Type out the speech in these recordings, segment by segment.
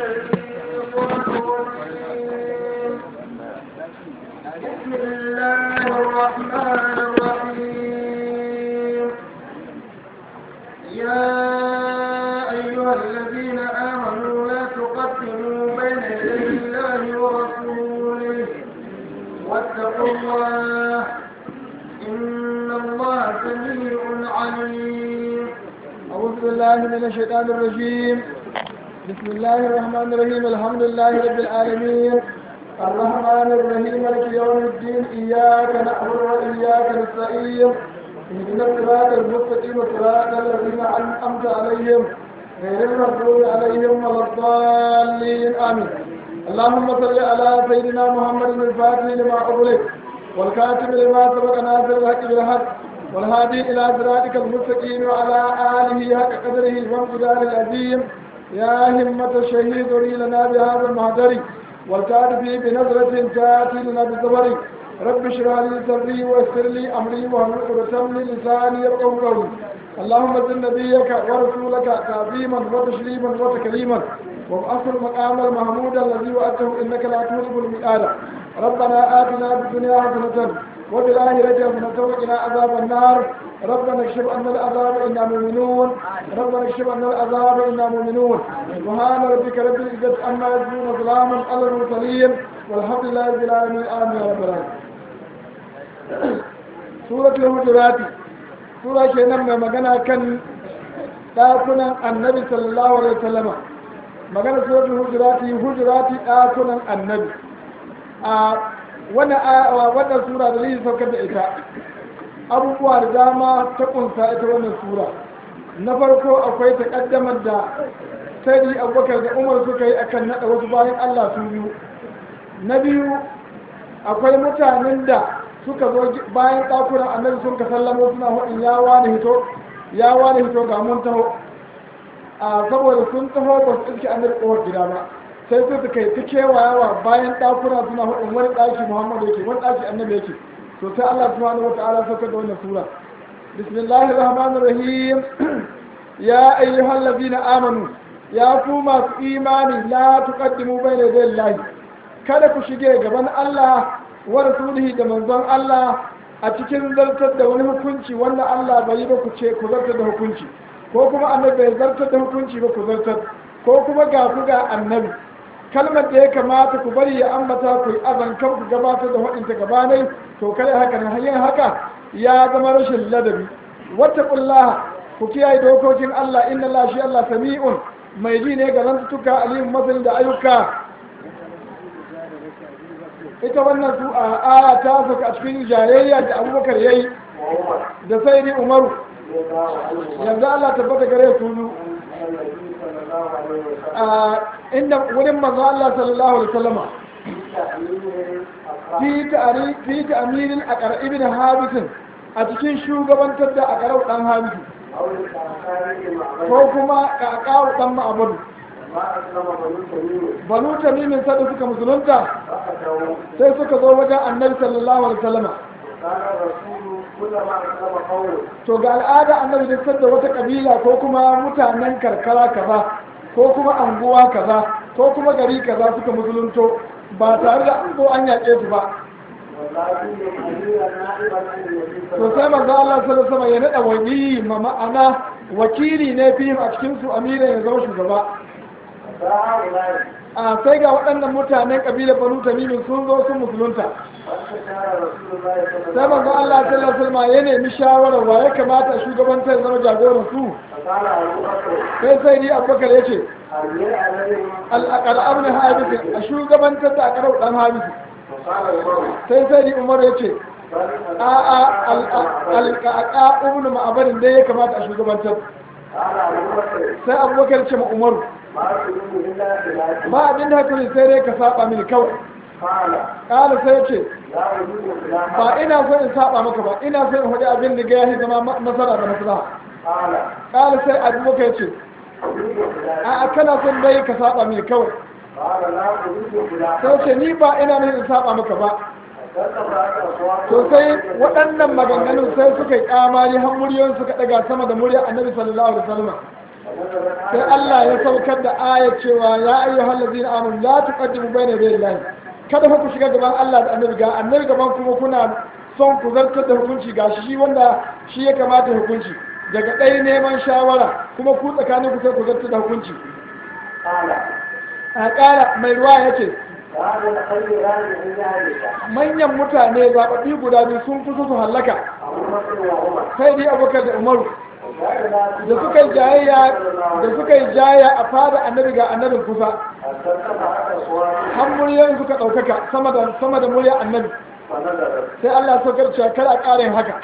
الشيطان الرجيم بسم الله الرحمن الرحيم يا أيها الذين آمنوا لا تقدموا بين يدي الله ورسوله واتقوا الله إن الله سميع عليم أعوذ بالله من الشيطان الرجيم بسم الله الرحمن الرحيم الحمد لله رب العالمين الرحمن الرحيم مالك يوم الدين إياك نعبد وإياك نستعين اهدنا الصراط المستقيم صراط الذين أنعمت عليهم غير المغضوب عليهم ولا الضالين آمين اللهم صل على سيدنا محمد الفاتح لما أغلق والكاتب لما سبق ناصر الحق بالحق والهادي إلى صراطك المستقيم وعلى آله حق قدره وامتدار العظيم يا همة الشهيد ري لنا بهذا المهدر والكاتب بنظرة تأتي لنا بالزبر رب اشرح لي صدري ويسر لي أمري واحلل عقدة من لساني يفقهوا قولي اللهم زد نبيك ورسولك تعظيما وتشريما وتكريما وابعث المقام المحمود الذي وأته إنك لا تغلب المئات ربنا آتنا في الدنيا حسنة وفي الآخرة حسنة وقنا عذاب النار ربنا اكشف عنا العذاب إنا مؤمنون ربنا اكشف عنا العذاب إنا مؤمنون سبحان ربك رب العزة عما يصفون سلاما على المرسلين والحمد لله رب العالمين آمين يا رب العالمين سورة الهجرات سورة كنا من مغنى كان ɗakunan annabi sallallahu alaihi wasallama magana suratul hujurati hujurati ɗakunan annabi a wannan sura da zai saukar da ita abubuwa da dama ta kunsa ita wannan sura na farko akwai takaddamar da sai abubakar da umar suka yi akan naɗa wasu bayan allah su biyu na biyu akwai mutanen da suka zo bayan ɗakunan annabi sun ka sallamo suna hudin ya wani hito ya wani hito ga mun taho a saboda sun taho ba su iske annabi kowar gida ba sai su suka yi ta kewayawa bayan ɗakuna suna hudun wani ɗaki muhammadu yake wani ɗaki annabi yake to sai allah subhanahu wa ta'ala sauka da wannan sura bismillahir rahmanir rahim ya ayyuhal ladina amanu ya ku masu imani la tuqaddimu bayna yaday llahi kada ku shige gaban allah wa rasulihi da manzon allah a cikin zartar da wani hukunci wanda allah bai yi ba ku ce ku zartar da hukunci ko kuma annabi bai zartar da hukunci ba ku zartar ko kuma ga ku ga annabi kalmar da ya kamata ku bari ya ambata ku yi azan kan ku gabatar da waɗanta gabanai to kare haka na hanyar haka ya zama rashin ladabi wata kullaha ku kiyaye dokokin Allah inna Allah shi Allah sami'un mai ji ne ga zantuka alimin masanin da ayyuka ita wannan su a aya ta saka a cikin jayayya da abubakar yayi da sai ni umaru yanzu Allah tabbata gare su inda wurin manzo Allah sallallahu alaihi wasallama fi ta'ari fi ta'mirin aqra ibn habis a cikin shugabantar da aqra dan habis ko kuma kakawu dan ma'bud banu tamimin sai suka musulunta sai suka zo wajen annabi sallallahu alaihi wasallama to ga al'ada annabi da da wata kabila ko kuma mutanen karkara kaza ko kuma anguwa kaza ko kuma gari kaza suka musulunto ba tare da an zo an yaƙe su ba to sai manzo Allah sallallahu alaihi ya nada wani ma ma'ana wakili ne fihim a cikin su amira ya zama shugaba a sai ga waɗannan mutanen ƙabilar banu tamimin sun zo sun musulunta sai manzo Allah sallallahu alaihi wasallam ya nemi shawara wa ya kamata shugabantar zama jagoran su sai sai ni abubakar ya ce al'akar abin habisi a shugabantar da akarau dan habisi sai sai ni umar ya ce a a alƙaƙa ibn ma'abarin dai ya kamata a shugabantar sai abubakar ce ma umaru ba abin da haka sai dai ka saba mini kawai ƙala sai ce ba ina so in saba maka ba ina so in hudu abin da ga ya zama nasara da maslaha ƙala sai abubakar ce a kana son dai ka saba mini kawai sai ce ni ba ina nufin in saba maka ba to sai waɗannan maganganun sai suka yi kamari har muryoyin suka ɗaga sama da murya annabi sallallahu alaihi wasallam sai Allah ya saukar da aya cewa ya ayyuhal ladzina amanu la tuqaddimu bayna yaday Allah kada fa ku shiga gaban Allah da annabi ga annabi gaban kuma kuna son ku zartar da hukunci ga shi wanda shi ya kamata hukunci daga ɗaya neman shawara kuma ku tsakanin ku sai ku zartar da hukunci a ƙara mai ruwa ya ce manyan mutane zaɓaɓɓi guda biyu sun fi su hallaka sai dai abokan da umaru da suka yi jayayya da suka yi jayayya a fada annabi ga annabin kusa har muryoyin suka ɗaukaka sama da sama da muryar annabi sai Allah saukar cewa kar a ƙara yin haka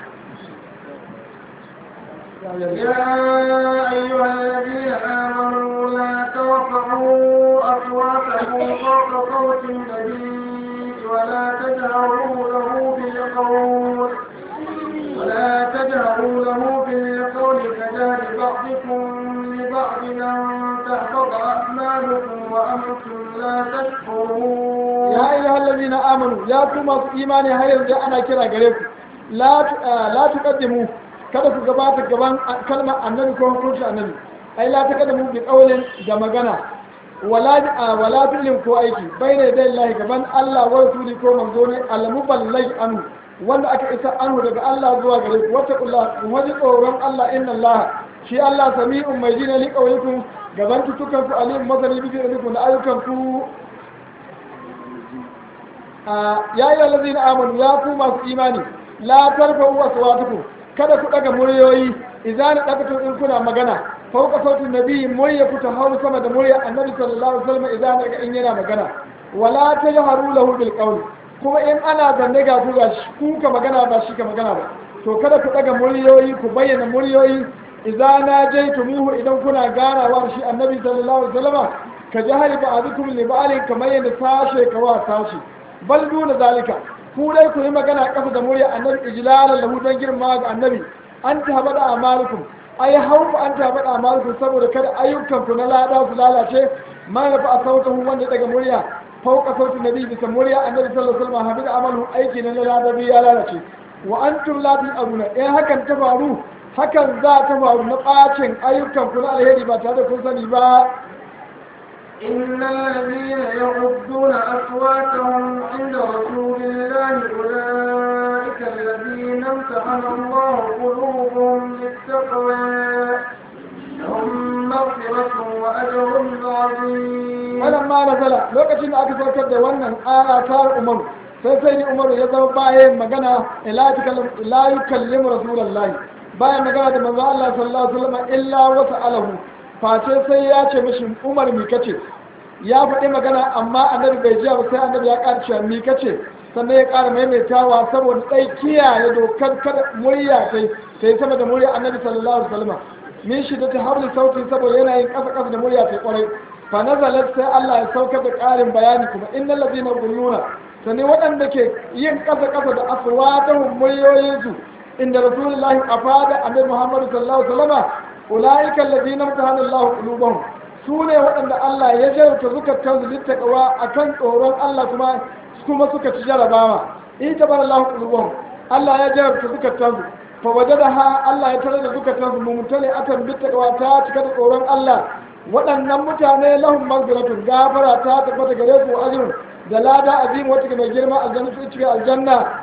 يا أيها الذين آمنوا لا ترفعوا أصواتكم فوق صوت النبي ولا تجهروا له بالقول ولا تجهروا له بالقول كجهر بعضكم لبعض أن تحبط أعمالكم وأنتم لا تشكرون ya ayyuha allazina amanu ya ku masu imani har yanzu ana kira gare ku la tu- ah, la tuqaddimu kada ku gabata gaban kalmar annabi ko hukuncin annabi ai la taqaddamu bi qawlin da magana wala ah, wala bilin ko aiki bayna da Allah gaban Allah wa rasuli ko manzo ne al-muballagh anhu wanda aka isa anhu daga Allah zuwa gare ku wattaqullah ku waji tsoron Allah inna Allah shi Allah sami'un mai jina li qawlikum gaban tutukan ku alim mazali bi da ayyukan ku ya yi lalazi na amanu ya ku masu imani la tarfa'u aswatukum kada ku daga muryoyi idan dakatum in kuna magana fauka sautin nabi murya ku ta hau sama da murya annabi sallallahu alaihi wasallam idan daga in yana magana wala tajharu lahu bil qawl kuma in ana zanne ga ku ga shi ku ka magana ba shi ka magana ba to kada ku daga muryoyi ku bayyana muryoyi idan na jaitumuhu idan kuna ganawa da shi annabi sallallahu alaihi wasallam ka jahari ba'dukum li ba'alin kamar yadda sashe kawa sashi bal duna zalika ku dai ku yi magana kasa da murya annabi ijlalan lahu don girma ga annabi an ta bada amalukum ai haufu an ta bada amalukum saboda kada ayyukan ku na lada su lalace ma rafa a sautin wanda daga murya fauka sautin nabi bisa murya annabi sallallahu alaihi wasallam habida amalu aiki na lada bi ya lalace wa antum la ta'lamuna in hakan ta faru hakan za ta faru na bacin ayyukan ku na alheri ba tare da kun sani ba إن الذين يغضون أصواتهم عند رسول الله أولئك الذين امتحن الله قلوبهم للتقوى لهم مغفرة وأجر عظيم wannan ma nazala lokacin da aka saukar da wannan aya ta umaru sai sai ni umaru ya zama bayan magana la yukallimu rasulullahi bayan magana da manzo Allah sallallahu alaihi wasallam illa wasa alahu face sai ya ce mishi umar mi kace ya faɗi magana amma annabi bai ji ba sai annabi ya ƙara cewa mi kace sannan ya ƙara maimaitawa saboda ɗai kiyaye dokar kada murya sai sai sama da murya annabi sallallahu alaihi wasallam min shi da ta habli sautin saboda yana yin ƙasa ƙasa da murya sai ƙwarai fa nazalat sai Allah ya saukar da ƙarin bayani kuma innal ladina gulluna sani waɗanda ke yin ƙasa ƙasa da aswatahum muryoyinsu inda rasulullahi afada annabi muhammad sallallahu alaihi wasallam ulaika alladhina imtahana Allah qulubahum su ne waɗanda Allah ya jarabta zukatan su littaqwa akan tsoron Allah kuma kuma suka ci jarabawa in tabara Allah qulubahum Allah ya jarabta zukatan su fa wajadaha Allah ya tare da zukatan su mumtali atan bittaqwa ta cika da tsoron Allah waɗannan mutane lahum maghfiratun gafara ta tabbata gare su ajrun da lada azim wata mai girma aljanna su cikin aljanna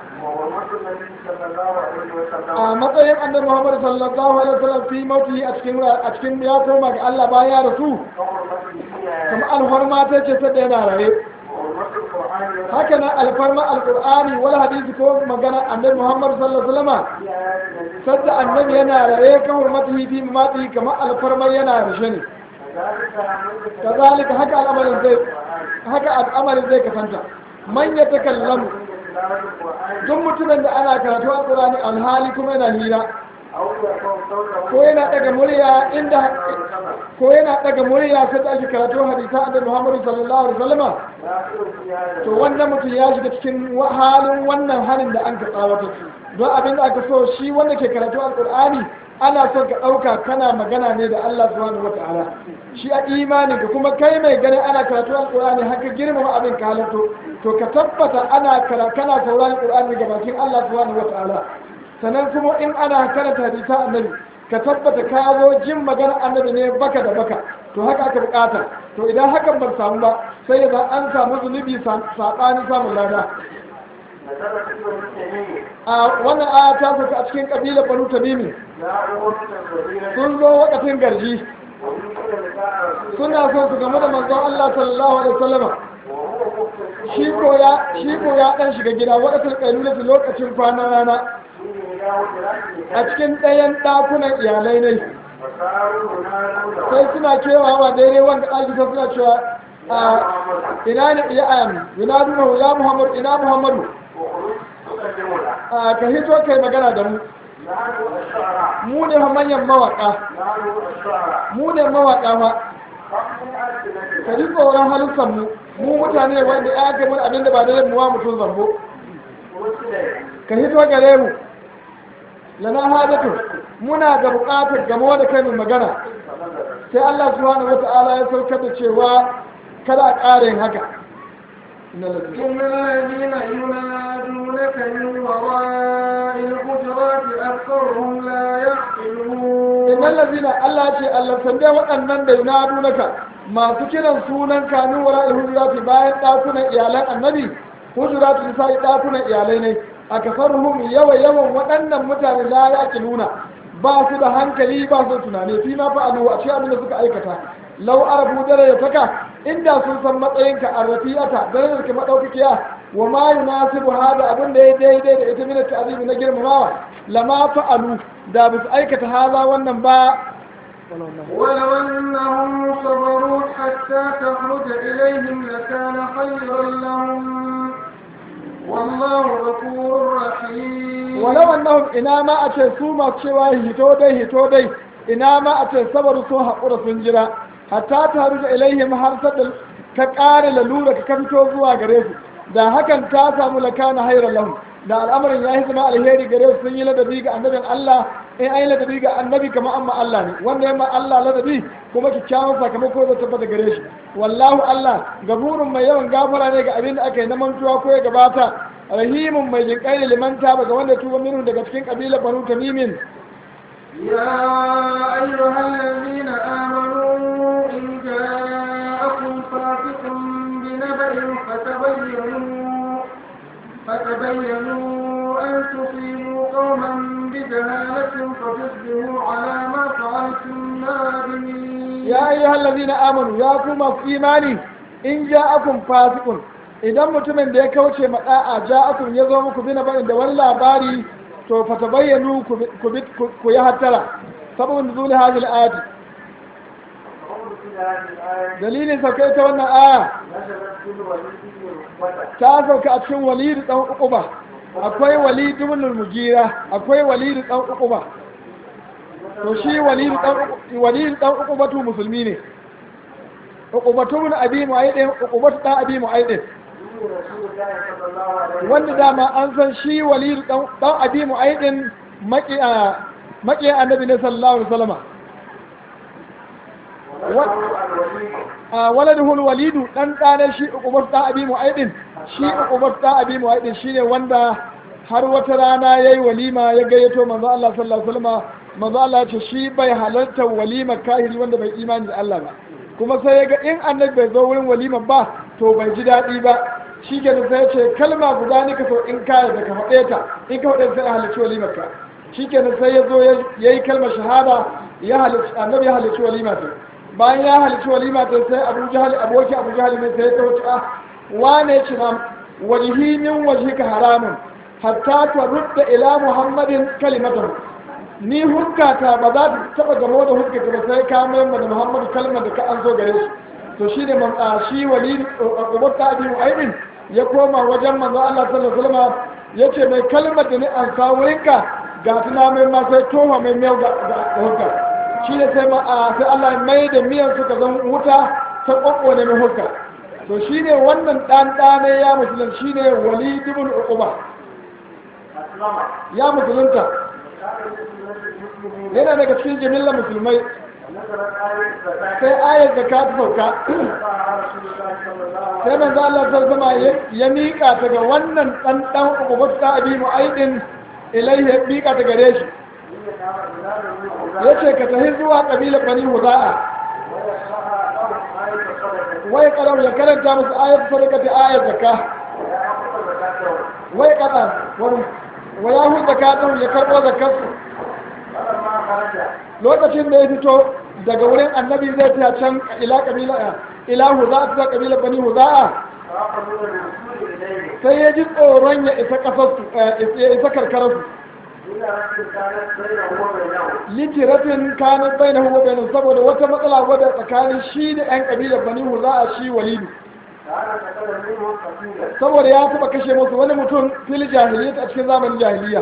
a matsayin annabi Muhammad sallallahu alaihi wasallam fi mauti a cikin a cikin ya koma ga Allah bayan ya rasu kuma alfarma ta ce sadda yana raye haka nan alfarma alqur'ani wal hadisi ko magana annabi Muhammad sallallahu alaihi wasallam sadda annabi yana raye kan hurmatihi fi mamatihi kamar alfarma yana rashe ne kazalika haka al'amarin zai haka al'amarin zai kasanta man ya takallamu duk mutumin da ana karatu a ƙurani alhali kuma yana hira ko yana daga murya inda ko yana daga murya sai da ake karatu hadisa annabi Muhammad sallallahu alaihi wasallam to wannan mutum ya shiga cikin halin wannan halin da an ka tsawata don abin da aka so shi wanda ke karatu alqur'ani ana son ka ɗauka kana magana ne da Allah subhanahu wa ta'ala shi a imani ka kuma kai mai ganin ana karatu alqur'ani haka girmama abin ka halatto to ka tabbata ana kara kana sauraron qur'ani ga bakin Allah subhanahu wa ta'ala sannan kuma in ana karanta hadisa annabi ka tabbata ka zo jin magana annabi ne baka da baka to haka aka bukata to idan hakan ban samu ba sai ya an samu zunubi saɓanin samun lada a wannan aya ta sauka a cikin kabilar banu tamimi sun zo wakatin garji suna so su game da manzon Allah sallallahu alaihi wasallam shi ko ya shi ko ya dan shiga gida wakatin kailula lokacin kwana rana a cikin ɗayan ɗakunan iyalai ne sai suna kewawa daidai wanda ɗaki ta suna cewa ina ne iya ayan ina duna ya muhammadu ina muhammadu ka hito kai magana da mu mu ne manyan mawaƙa mu ne mawaƙa ma ka ji tsoron halittar mu mu mutane wanda ya ga mun abin da ba da muwa mutum zambo ka hito gare mu lana hajatu muna da buƙatar gamo da kai mai magana sai Allah subhanahu wata'ala ya saukar da cewa kada a ƙara yin haka إن الذين ينادونك من وراء الحجرات أكثرهم لا يعقلون إن الذين الله ce Allah sande waɗannan da yunadunaka masu kiran sunan kamin wara hujurati bayan ɗakunan iyalan annabi hujurati nisa'i ɗakunan iyalai ne a kasarhum yawa yawan waɗannan mutane la yaqiluna ba su da hankali ba su tunani fi ma fa'alu a cikin abin da suka aikata lau arabu dare ya taka inda sun san matsayinka a rafiyata darajar ka madaukakiya wa ma yunasibu hada abin da ya daidai da ita min ta'zimi na girmamawa lama fa'alu da ba su aikata haza wannan ba ولو أنهم صبروا حتى تخرج إليهم لكان خيرا لهم والله غفور رحيم ولو أنهم إنما أتى سوما cewa hito dai hito dai ina ma a ce sabar sun haƙura sun jira hatta ta rufe ilaihim har sadda ka ƙare lalura ka fito zuwa gare su da hakan ta samu lakana hairar lahu da al'amarin ya yi zama alheri gare su sun yi ladabi ga annabin Allah in an yi ladabi ga annabi kamar amma Allah ne wanda ya ma Allah ladabi kuma kyakkyawan sakamako zai tabbata gare shi wallahu Allah gaburun mai yawan gafara ne ga abin da aka yi na mantuwa ko ya gabata rahimun mai jinƙai ne liman taba ga wanda tuba minhu daga cikin ƙabilar banu tamimin يا أيها الذين آمنوا إن جاءكم فاسق بنبأ فتبينوا فتبينوا أن تصيبوا قوما بجهالة فتصبحوا على ما فعلتم نادمين يا أيها الذين آمنوا يا كما في إيماني إن جاءكم فاسق idan mutumin da ya kauce ma da'a ja'akum ya zo muku bina bayan da wani labari to fa tabayyanu ku yi hattara sabon nuzul hadhihi al-ayat dalilin sauke ta wannan aya ta sauka a cikin walid dan uquba akwai walid ibn al-mugira akwai walid dan uquba to shi walid dan walid dan uquba tu musulmi ne uqubatu min abi mu'ayyid uqubatu dan abi mu'ayyid wanda dama an san shi walidu dan abi mu'aidin maƙiya annabi ne sallallahu alaihi wasallama waladuhul walidu dan ɗane shi uqubat dan abi mu'aidin shi uqubat dan abi mu'aidin shine wanda har wata rana yayi walima ya gayyato manzo Allah sallallahu alaihi wasallama manzo Allah ya ce shi bai halarta walima kahiri wanda bai imani da Allah ba kuma sai ya ga in annabi bai zo wurin walima ba to bai ji daɗi ba shi ke da sai ce kalma guda ne ka so in ka da ka faɗe ta in ka faɗe sai a halarci walimar ka shi ke da sai ya zo ya yi kalmar shahada ya halarci annabi ya halarci walima ta bayan ya halarci walima ta sai abu jahal aboki abu jahal ne sai ya tawo a wane ci na wajhi min wajhika haramun hatta tarudda ila muhammadin kalimatahu ni hukkata ba za ta taba gamo da hukkata ba sai ka mai da muhammadu kalmar da ka an zo gare shi to shi ne man shi wali ubar ta abi mu'aibin ya koma wajen manzo Allah sallallahu alaihi wasallam yace mai kalmar da ni an sa wurinka ga tuna mai ma sai towa mai miyau ga hukka shi ne sai ma sai Allah ya mai da miyan suka zan wuta ta kokko ne mai hukka to shi ne wannan dan dane ya musulun shi ne wali ibn uquba ya musulunta yana daga cikin jimillar musulmai sai ayar da ka sauka sai manzo Allah sallallahu alaihi ya mika ta ga wannan dan dan ububat ta abi mu'aidin ilaihi ya mika ta gare shi ya ce ka tafi zuwa ƙabilar bani huza'a wai ƙarar ya karanta musu ayat sadaka ta ayat zakka wai ƙaɗa wani wa ya hu zakatun ya karɓo zakkarsu lokacin da ya fito daga wurin annabi zai ta can ila ƙabila ila huza'a ta ƙabilar bani huza'a sai ya ji tsoron ya isa ƙasarsu ya isa karkararsu litiratin kanin bai na huwa bainu saboda wata matsala wadda tsakanin shi da 'yan ƙabilar bani huza a shi walidu saboda ya taɓa kashe musu wani mutum fil jahiliya a cikin zamanin jahiliya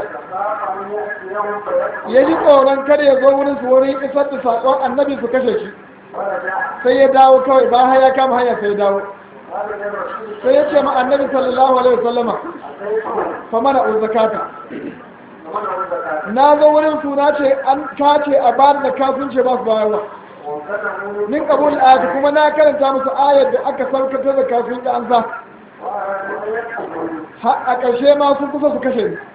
ya ji tsoron kada ya zo wurin su wurin isar da saƙon annabi su kashe shi sai ya dawo kawai ba haya kama hanya sai ya dawo sai ya ce ma annabi sallallahu alaihi wasallama fa mana zakata na zo wurin suna ce an kace a ba da kafin ce ba su bayarwa min kabul ayat kuma na karanta musu ayar da aka saukata da kafin da an sa a ƙarshe ma sun kusa su kashe ni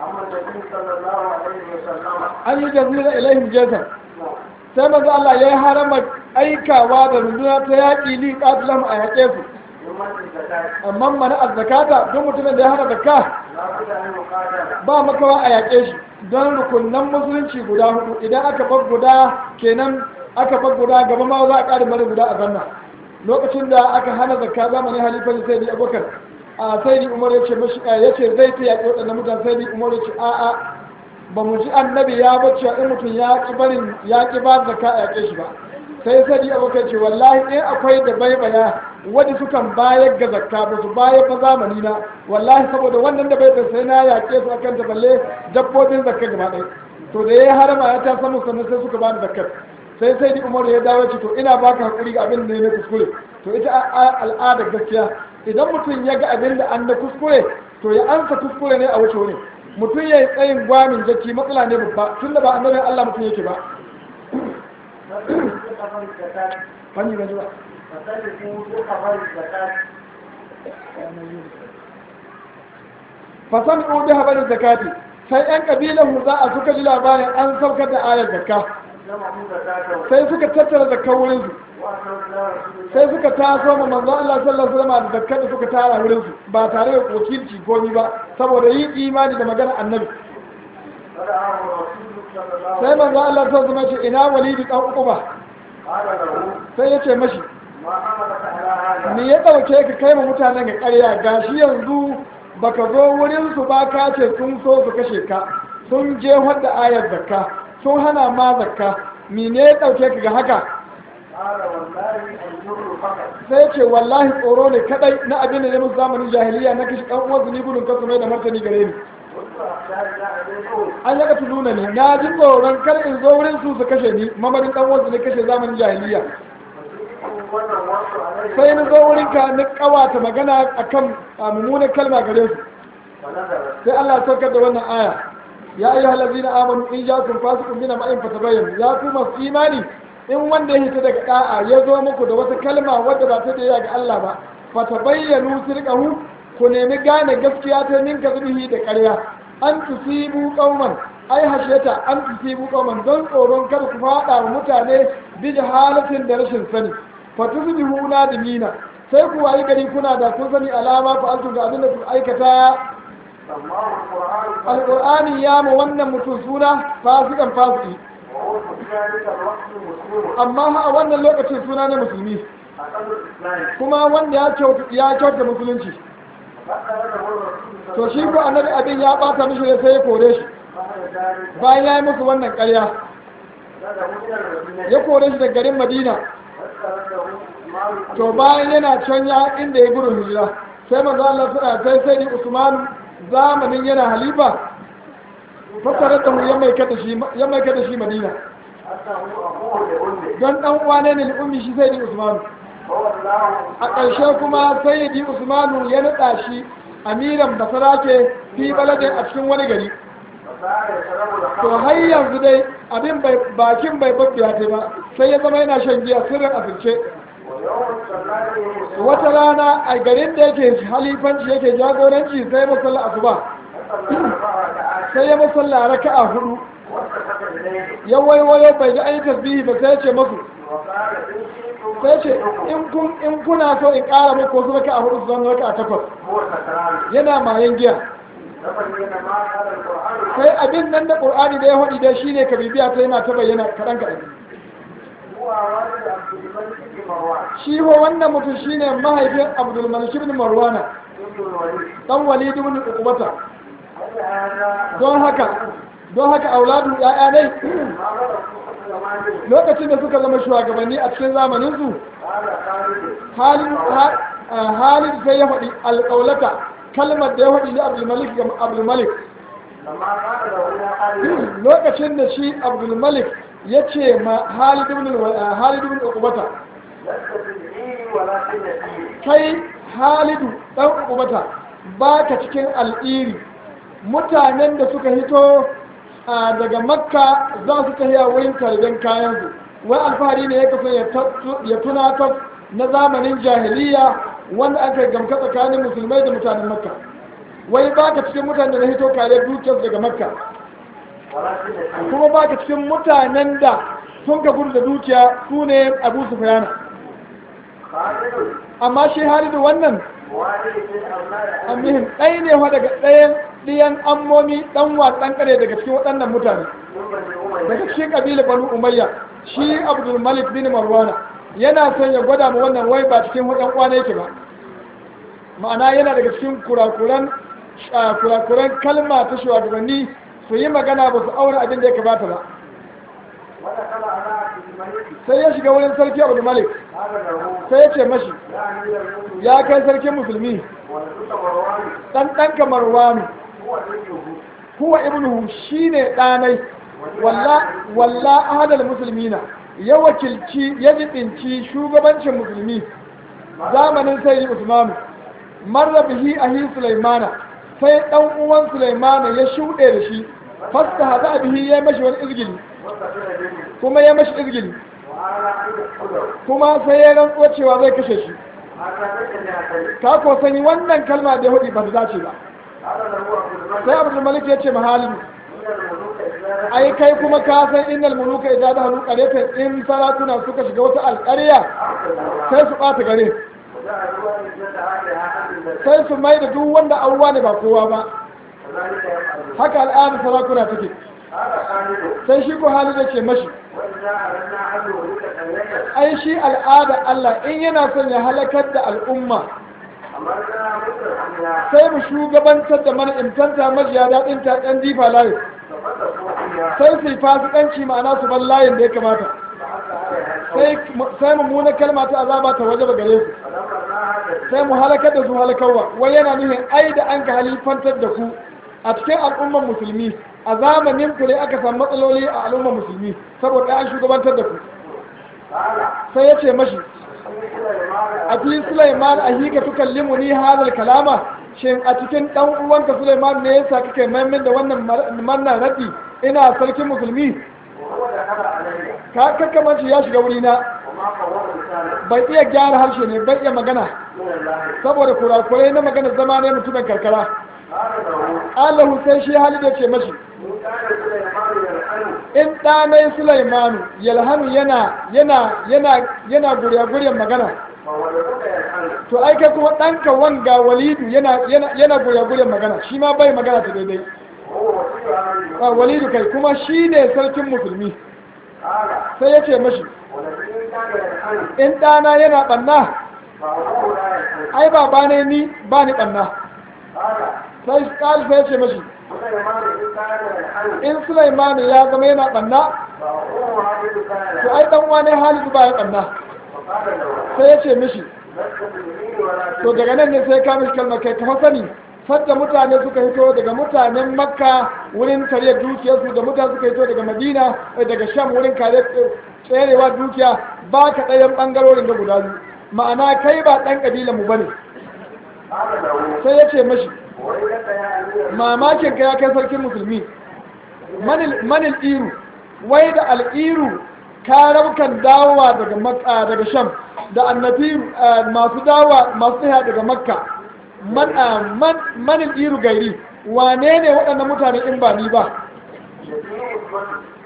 an yi jazira ilaihim jazar sai manzo Allah ya yi harama aikawa da runduna ta yaƙi li qatilam a yaƙe su amma mana azzakata don mutumin da ya hana zakka ba makawa a yaƙe shi don rukunan musulunci guda hudu idan aka bar guda kenan aka bar guda gaba ma za a ƙara mara guda a zanna lokacin da aka hana zakka zamanin halifar sai da abubakar a sai da umar ya ce mashi ya ce zai ta yaƙi waɗannan mutane sai da umar ya ce a'a ba mu ji annabi ya bacci in mutum ya ƙi barin ya ƙi ba zakka a yaƙe shi ba sai sai da abubakar ce wallahi in akwai da baibaya wadda sukan bayar ga zakka ba su bayar ba zamani na wallahi saboda wannan da bai sai na yaƙe su akan ta balle dabbobin zakka gaba ɗaya to da ya harama ya ta samu sannan sai suka bani zakkar sai sai di umar ya dawo ce to ina baka hakuri ga abin da ya kuskure to ita al'adar gaskiya idan mutum ya ga abin da an da kuskure to ya ansa kuskure ne a wuce wuri mutum ya yi tsayin gwamin jaki matsala ne babba tunda ba annabin Allah mutum yake ba fanni ga zuwa fasan ubi habarin zakati sai yan kabilan za a suka ji labarin an saukar da ayar zakka sai suka tattara zakka wurin su sai suka taso ma manzo Allah sallallahu alaihi wasallam da zakka da suka tara wurin su ba tare da wakilci ko ni ba saboda yin imani da magana annabi sai manzo Allah sallallahu alaihi wasallam ce ina walidi dan uquba sai ya ce mashi ni ya ɗauke ka kai ma mutanen ga ƙarya gashi yanzu baka zo wurin su ba ka ce sun so su kashe ka sun je da ayar zakka sun hana ma zakka ni ne ya ɗauke ka ga haka sai ce wallahi tsoro ne kadai na abin da ne musu zamanin jahiliya na kashi ɗan uwansu ni gudun kasu mai da martani gare ni an yaka tuluna ne na ji tsoron kar in zo wurin su su kashe ni mamarin ɗan uwansu ne kashe zamanin jahiliya sai na zo wurin ka na kawata magana akan mummunan kalma gare su sai Allah ya saukar da wannan aya ya ayyuhal ladina amanu in ja'akum fasiqun bina ma'in fatabayyan ya ku masu imani in wanda ya hita daga da'a ya zo muku da wata kalma wadda ba ta da ga Allah ba fatabayyanu sirqahu ku nemi gane gaskiya ta ninka zubihi da ƙarya an tusibu qauman ai hasheta an tusibu qauman don tsoron kada ku fada wa mutane bi jahalatin da rashin sani fatusbihu nadimina sai ku wayi gari kuna da kun sani alama fa altu ga abin da ku aikata alqur'ani ya mu wannan mutum suna fasikan fasiki amma a wannan lokacin suna na musulmi kuma wanda ya kyauta ya kyauta musulunci to shi ko annabi abin ya bata mishi ne sai ya kore shi bayan ya yi musu wannan ƙarya ya kore shi daga garin madina to bayan yana can ya inda ya gudun hijira sai manzo Allah suna sai sai ni Usman zamanin yana halifa fassara da mu ya mai kada shi ya mai kada shi Madina don dan uwane ne ummi shi sai ni Usman a ƙarshe kuma sai di Usmanu ya nada shi amiran basarake fi baladin a cikin wani gari to har yanzu dai abin bakin bai babbiya ta ba sai ya zama yana shan giya sirrin asirce wata rana a garin da yake halifanci yake jagoranci sai musalla asuba sai ya musalla raka'a hudu ya waiwayo bai ji an yi tasbihi ba sai ya ce masu وقال إن شئتم sai ce in kun in kuna so in ƙara muku wasu raka a hudu su zama raka a takwas هو سكران yana mayan giya تبين ما قال القرآن sai abin nan da qur'ani da ya hudi da shine ka bibiya ta yana ta bayyana kaɗan kaɗan هو والد عبد الملك بن مروان shi ho wannan mutum shine mahaifin abdul malik ibn marwana ابن الوليد dan walid ibn uqbata هذا don haka don haka auladu ya'ya dai ما غلط زمانه lokacin da suka zama shugabanni a cikin zamanin su قال خالد halin ha- ah, halin sai ya faɗi alƙaulata kalmar da ya faɗi ne abdul malik ga abdul malik لما قال له يا خالد lokacin da shi abdul malik ya ce ma halid ibn ah, halid ibn uqbata لست تدعيني ولكن نسيني kai halidu dan uqbata baka cikin al'iri mutanen da suka hito a daga makka za su tafiya wurin karben kayansu wai alfahari ne ya kaso ya tunatar na zamanin jahiliya wanda aka gamka tsakanin musulmai da mutanen makka wai baka cikin mutanen da na hito kare dukiyarsu daga makka ولكن نسيني kuma baka cikin mutanen da sun ka gudu da dukiya su ne abu sufyana خالد amma shi halidu wannan والد من أولاد amihin ɗaya ne wa daga ɗayan ɗiyan ammomi ɗan watsan ƙare daga cikin waɗannan mutane من بني daga أمية cikin ƙabilar banu umayya shi abdul malik bin marwana yana son ya gwada ma wannan wai ba cikin waɗan kwana yake ba ma'ana yana daga cikin kurakuran ah, kurakuran kalma ta shugabanni su yi magana ba su aure abin da ya kamata ba ودخل على عبد الملك sai ya shiga wurin sarki abdul malik قال له sai ya ce mashi يا أمير المؤمنين ya kai sarkin musulmi ولست مروان ɗan ɗanka marwanu هو ابنه huwa ibnuhu shine ɗanai walla walla ahadal muslimina ya wakilci ya jibinci shugabancin musulmi zamanin sayyidi usmanu marra bihi ahi sulaimana sai dan uwan sulaimana ya shuɗe da shi fasta hada bihi ya mashi wani izgili وقتل به kuma ya mashi izgili وعلى أن يقتله kuma sai ya rantsuwa cewa zai kashe shi هذا تجد هاتين ka ko sani wannan kalma da ya hudu ba ta dace ba هذا له عبد sai الملك abdul malik ya ce mahalin من الملوك إذا ai kai kuma ka san innal muluka idza dahalu qaryatan in salatuna suka shiga wata alƙarya أرسل sai su ɓata gare وجعلوا أن يجد عليها أهل البلد sai su mai da duk wanda auwa ne ba kowa ba وذلك يفعل haka al'adar sarakuna take هذا خالد sai shi ko hali da ke mashi وإذا أردنا أن نهلك قرية ai shi al'ada Allah in yana son ya halakar da al'umma أمرنا مترفيها sai mu shugabantar da mana imtanta majiya daɗin ta ɗan difa layin ففتحوا فيها sai su yi fasikanci ma'ana su ban layin da ya kamata فحتى عليها الحوت sai sai mummunar kalma ta azaba ta waje gare su فلما sai mu halakar da su halakarwa wai yana nufin ai da an ka halifantar da ku a cikin al'ummar musulmi a zamanin ku ne aka samu matsaloli a al'ummar musulmi saboda an shugabantar da ku قال sai ya ce mashi سليمان a fi Sulaiman a hika tukallimu ni hadal kalama shin a cikin dan uwanka Sulaiman ne yasa kake maimin da wannan mannan radi ina sarkin musulmi وهو دخل علي ka kakkamanci ya shiga wurina وما قوم لسانه bai iya gyara harshe ne bai iya magana من الله saboda kurakurai na magana zama ne mutumin karkara قال له Allahu sai shi hali da ce mashi إن كان سليمان يلحن in ɗanai Sulaimanu yalhanu yana yana yana yana gurya-guryan magana فولدك يلحن to ai kai kuma ɗanka wanga walidu yana yana yana gurya-guryan magana shi ma bai magana ta daidai وهو وكيل أمر a walidu kai kuma shi ne sarkin musulmi قال sai ya ce mashi ولكن إن كان يلحن in ɗana yana ɓanna فأبوه لا يلحن ai baba ne ni ba ni ɓanna قال sai ƙali sai ya ce mashi سليمان إن كان يلحن in Sulaimanu ya zama yana ɓanna فأبوه هذه كان to يلحن ai ɗan wane halidu ba ya ɓanna فقال له sai ya ce mishi لست باليمين ولا to daga nan ne sai ka mishi kalmar kai ka sani sadda mutane suka hito daga mutanen makka wurin kariyar dukiyarsu da mutane suka hito daga madina eh, daga sham wurin kariyar eh, tserewa dukiya ba ka ɗayan ɓangarorin da guda biyu ma'ana kai ba ɗan ƙabilan mu bane قال له sai ya ce mashi ويلك يا أمير mamakin ka ya kai sarkin musulmi manil manil iru wai da al'iru karaukan dawowa daga makka daga sham da annabiru eh, masu dawowa masu tsaya daga makka man ah, man manil iru gairi wane ne waɗannan mutane in ba ni ba شديد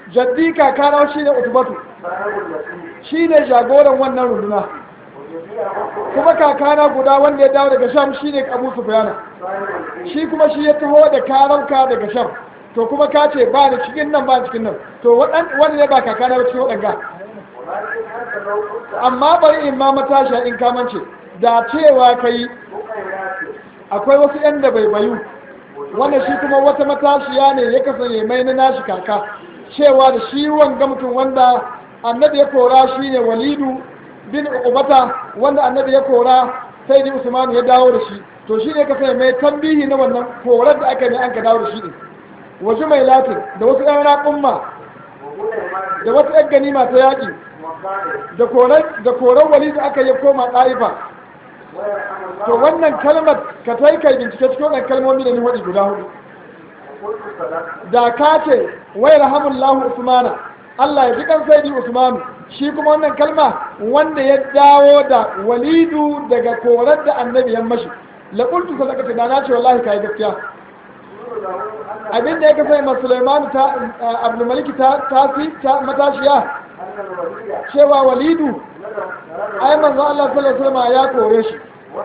jaddi kakana shine utubatu صاحب التي shine jagoran wannan runduna وجميع أخوة kuma kakana guda wanda ya dawo daga sham shine abu sufyana صاحب الفيل shi kuma shi ya taho da karauka daga sham to kuma ka ce ba ni cikin nan ba ni cikin nan to waɗan wani ne ba kakana ba cikin waɗanga ولكن أنت لو قلت amma bari in ma matashiya in kamance da cewa kai بقيات akwai wasu yan da bai bayu wanda shi kuma wata matashiya ne ya kasance mai na nashi kaka cewa da shi wanga mutum wanda annabi ya kora shi ne walidu bin uqbata wanda annabi ya kora sai ni usman ya dawo da shi to shi ne kasance mai tambihi na wannan korar da aka ne an ka dawo da shi ne wasu mai latin da wasu yan raƙumma وهنا ما da wata yan ganima ta yaƙi مصالح da korar da korar walidu aka yi koma ɗaifa ويرحم الله to wannan kalmar ka tai kai bincike cikin wannan kalmomi da ni waɗi guda hudu وقلت صدقت da ka ce wai rahamullahu usmana Allah ya ji kan saidi usmanu shi kuma wannan kalma wanda ya dawo da walidu daga korar da annabi ya mashi la qultu sadaqata da na ce wallahi kai gaskiya يقول له أن abin da ya kasance ma Sulaiman ta Abdul Malik ta tafi ta matashiya أن الولي cewa walidu نذر ai manzo Allah sallallahu alaihi wasallam ya kore shi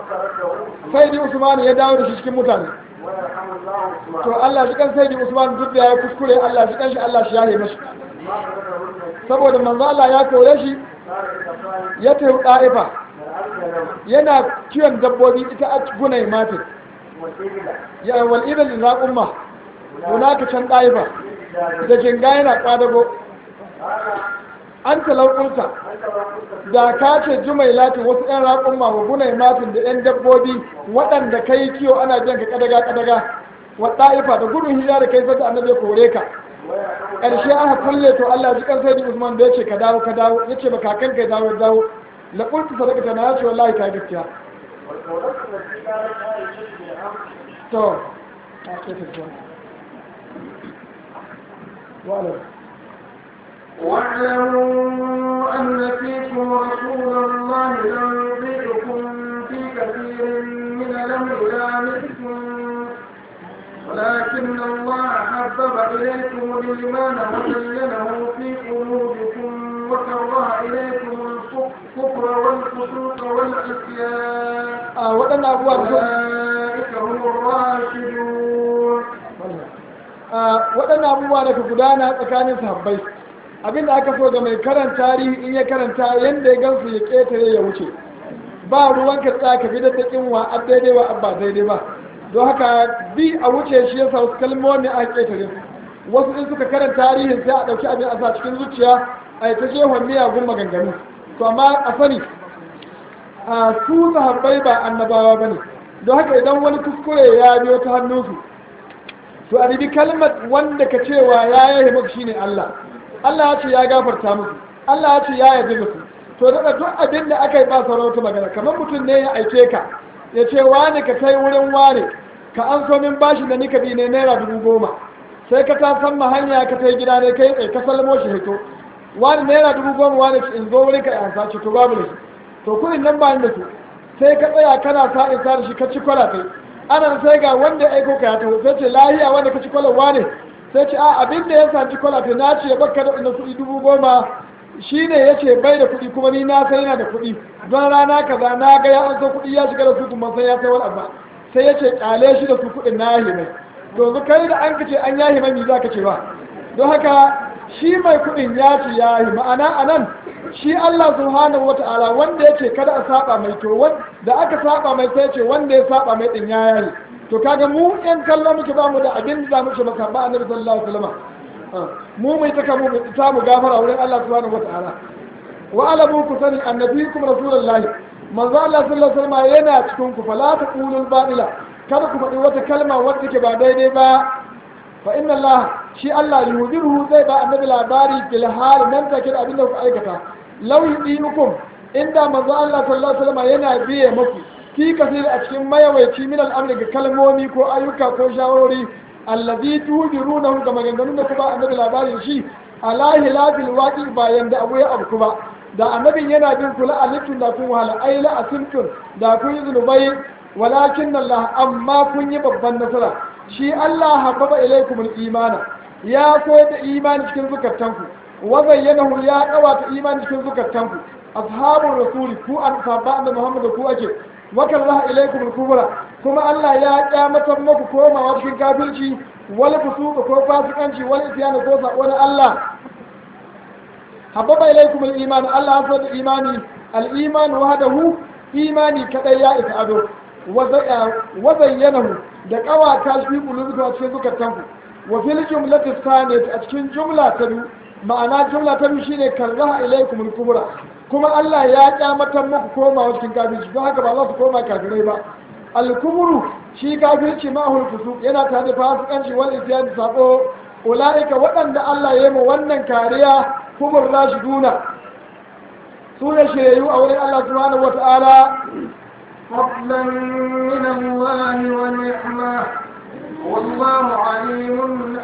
وتركه saidi usman ya dawo da shi cikin mutane ويرحم الله عثمان to Allah shi kan saidi usman duk da ya kuskure Allah shi kan shi Allah shi ya yi mashi ما غلبه النبي saboda manzo Allah ya kore shi صار كفاية ya tafi ɗa'ifa الأرض له yana kiwon dabbobi ita a gunai matin والإبلة ya wal idan da umma hunaka can ɗa'ifa للرجال da jinga yana ƙwadago هذا an talaukunta أنت وقلت da ka ce jumai latin wasu 'yan raƙumma wa gunai matin da 'yan dabbobi waɗanda ka yi kiwo ana jan ka kadaga kadaga wa ɗa'ifa da gudun hijira da kai sata annabi ya kore ka ويرحم ƙarshe aka kulle to Allah ji kan sai Usman da yace ka dawo ka dawo yace ba kakan ka ya dawo ya dawo la qultu sadaqata na yace wallahi ka gaskiya والدولة التي كانت عائشة بالأمر to a ce ta zuwa wa'ala واعلموا أن فيكم رسول الله لن يطيعكم في كثير من الأمر لعنتم ولكن الله حبب إليكم الإيمان وزينه في قلوبكم وكره إليكم الكفر والفسوق والعصيان a waɗannan abubuwa da suka أولئك هم الراشدون a waɗannan abubuwa da ka gudana tsakanin sahabbai abinda aka so ga mai karanta tarihi in ya karanta yanda ya gansu ya ƙetare ya wuce ba ruwan ka tsaya ka bi da taƙin wa a daidai wa abba daidai ba don haka bi a wuce shi yasa wasu kalmomi a ƙetare su wasu in suka karanta tarihin sai a ɗauki abin a sa cikin zuciya a yi ta jehon miyagun maganganu to amma a sani a su sahabbai ba annabawa ba ne don haka idan wani kuskure ya biyo ta hannunsu to a ribi kalmar wanda ka cewa ya yaye maka shine Allah Allah ya ce ya gafarta musu Allah ya ce ya yabe musu to daga duk abin da aka yi ba sauran wata magana kamar mutum ne ya aike ka ya ce wani ka kai wurin wani ka an so min bashi da nika bi ne naira dubu goma sai ka ta san ma hanya ka tai gida ne kai tsaye ka salmo shi hito wani naira dubu goma wani in zo wurin ka yansa ce to babu da shi to kudin nan ba ni da su sai ka tsaya kana sa in sa da shi ka ci kwala kai ana sai ga wanda ya aiko ka ya taho sai ce lahiya wanda ka ci kwala wane sai ce a abin da ya sa ci kwala kai na ce baka da inda kuɗi dubu goma shi ne ya ce bai da kuɗi kuma ni na sai yana da kuɗi don rana kaza na ga ya an so kuɗi ya shiga da su kuma sai ya sai wani abu sai ya ce kyale shi da su kuɗin na yahi mai to kai da an kace an yahi mai me za ka ce ba don haka shi mai kuɗin ya ce ya yi ma'ana a nan shi Allah subhanahu wa ta'ala wanda ya ce kada a saba mai to da aka saba mai sai ce wanda ya saba mai din ya yayi to kaga mu yan kallon muke ba mu da abin da muke maka ba annabi sallallahu alaihi wasallam mu mai taka mu ta mu gafara wurin Allah subhanahu wa ta'ala wa alamu ku sani annabikum rasulullahi manzo Allah sallallahu alaihi wasallam yana cikin ku fala taqulul batila kada ku faɗi wata kalma wadda ke ba daidai ba fa inna Allah shi Allah yuhdiruhu zai ba annabi labari bil hal nan take da abin da ku aikata law yudinukum inda manzo Allah sallallahu alaihi wasallam yana biye muku fi kasir a cikin mayawaici min al'amri ga kalmomi ko ayyuka ko shawarori allazi tudirunahu ga maganganun da kuma annabi labarin shi ala hilafil waqi bayan da abu ya abu ba da annabin yana bin kula alitun da kun wahala ai la asimtun da kun yi zunubai walakin Allah amma kun yi babban nasara shi Allah habbaba ilaikumul imana ya koyar da imani cikin zukatanku wa zayyanahu ya kawata imani cikin zukatanku ashabul rasuli ku an sabba da muhammadu ku ake wa karaha ilaykum al-kubra kuma Allah ya kyamatar muku komawa cikin kafirci wal fusuq ko fasikanci wal isyan ko sako na Allah hababa ilaykum al-iman Allah ya so da imani al-iman wahdahu imani kadai ya isa ado wa zayyanahu da kawata shi bulubuka a cikin zukatanku wa fil jumlati thaniyat a cikin jumla ta biyu ma'ana jumla ta biyu shine karaha ilaykum al-kubra kuma Allah ya kyamatar muku komawa cikin kafirci don haka ba za su koma kafirai ba al-kubru shi kafirci ma hulfusu yana tare da fasikanci wal isyan da sabo ulaika waɗanda Allah ya yi mu wannan kariya kubur rashiduna su ne shirayu a wurin Allah subhanahu wata'ala فضلا من الله ونعمة والله عليم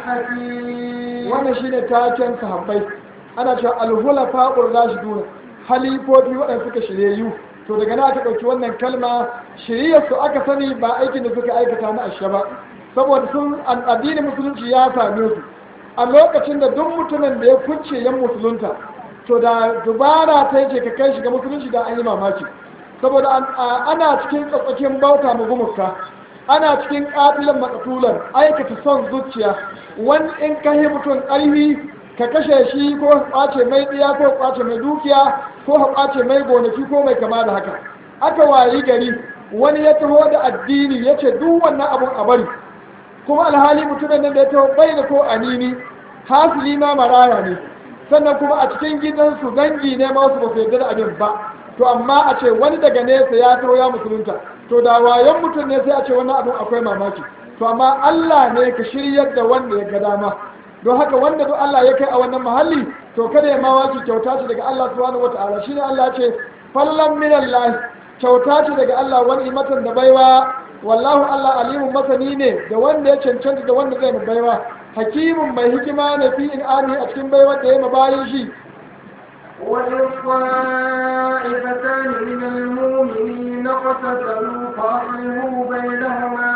حكيم wannan shine taken sahabbai ana cewa al-hulafa rashiduna halifofi waɗanda suka shirayu to daga na aka ɗauki wannan kalma shiriyar su aka sani ba aikin da suka aikata na ashe ba saboda sun addinin musulunci ya same su a lokacin da duk mutumin da ya kunce yan musulunta to da dubara ta yake ka kai shiga musulunci da an yi mamaki saboda ana cikin tsatsakin bauta mu gumuka ana cikin katilan makatulan aikata son zuciya wani in ka yi mutum ƙarfi ka kashe shi ko kwace mai ɗiya ko kwace mai dukiya ko kwace mai gonaki ko mai kama da haka aka wayi gari wani ya taho da addini ya ce duk wannan abun a bari kuma alhali mutumin nan da ya taho bai da ko anini hasili ma maraya ne sannan kuma a cikin gidansu dangi ne ma wasu ba su yarda da abin ba to amma a ce wani daga nesa ya taho ya musulunta to da wayan mutum ne sai a ce wannan abin akwai mamaki to amma Allah ne ka shiryar da wanda ya ga dama don haka wanda duk Allah ya kai a wannan mahalli to kada ya mawaki kyauta ce daga Allah subhanahu wata'ala shine Allah ce fallan min Allah kyauta ce daga Allah wani imatan da baiwa wallahu Allah alimun masani ne da wanda ya cancanta da wanda zai baiwa hakimin mai hikima ne fi in ami a cikin baiwa da ya mabayin shi وإذ طائفتان من المؤمنين اقتتلوا فأصلحوا بينهما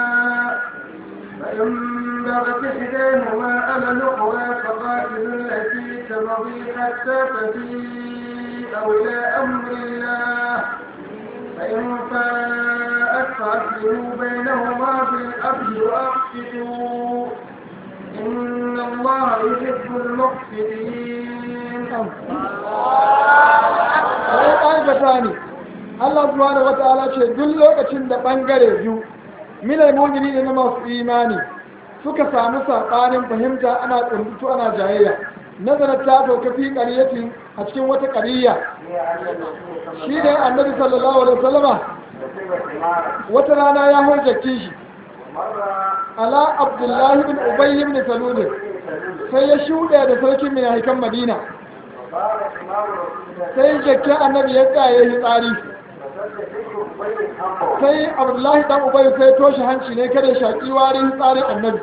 فإن بغت إحداهما على الأخرى فقاتلوا التي تبغي حتى تفيء إلى أمر الله فإن فاءت فأصلحوا بينهما بالعدل وأقسطوا إن الله يحب المقسطين wani ƙarfata ne Allah subhanahu wata'ala ce duk lokacin da ɓangare biyu minal mumini ne na masu imani suka samu saɓanin fahimta ana tsuntutu ana jayayya nazarar ta sauka fi ƙaryatin a cikin wata ƙariya shi ne annabi sallallahu alaihi wasallama wata rana ya hujjaki shi ala abdullahi bin ubayy ibn salul sai ya shuɗe da sarkin mai haikan madina sai jakken annabi ya tsaye shi tsari sai abdullahi dan ubayy sai toshe hanci ne kada shaƙi warin tsarin annabi